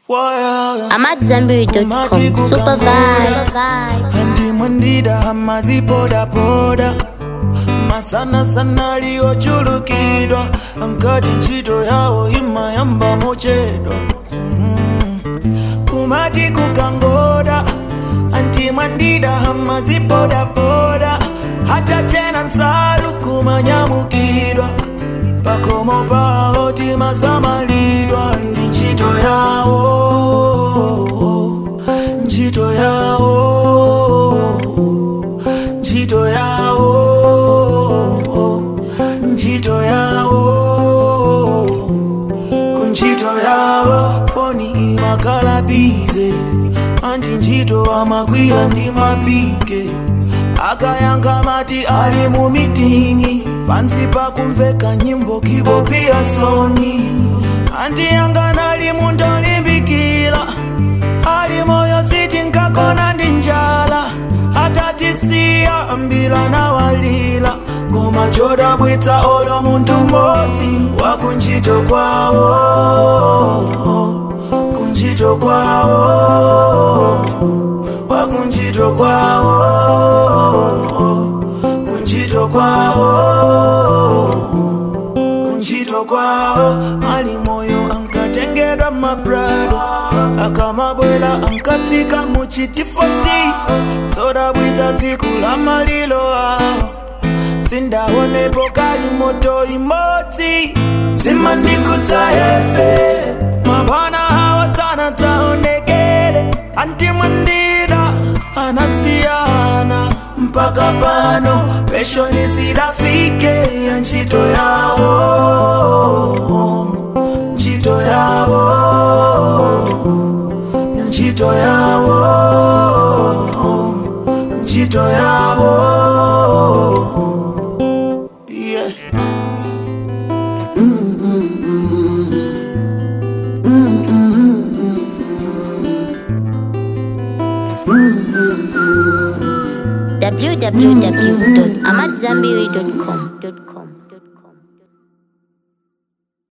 I'm at Zenberry.com. Super vibes. handimwendida hamazipodapoda masana sana liyochulukidwa ankati ntchito yawo imayamba mochedwa Mm. kumati kukangoda antimwandida hamazipodapoda hata chena nsalu kumanyamukidwa pakomo pawo timasamalidwa ndi ntchito yawo ntchito yawo ntchito yawo ntchito yawo kuntchito yawo foni imakhala bize anti ntchito amakwira ndi mapike akayankha mati ali mu mitingi pansi pakumveka nyimbo kibopia soni anti yanga ali munthu olimbikira ali moyo siti nkakona ndi njala atatisiya ambila na walila koma chodabwitsa olo munthu mmodzi wakuntchito kwawo kuntchito kwawo wakuntchito kwawo kuntchito kwawo kuntchito kwawo ali moyo ankatengedwa mabrado akamabwela ankatsika muchitifoti sodabwitsa tsiku la malilo awo sindaonepo kali moto imodzi simandikutsa efe mabwana hawa sana taonekele antimwandida anasiyana mpaka pano peshoni sidafike ya ntchito yawo ntchito yawo ntchito yawo ntchito yawo yeah. www.amatzambiri.com.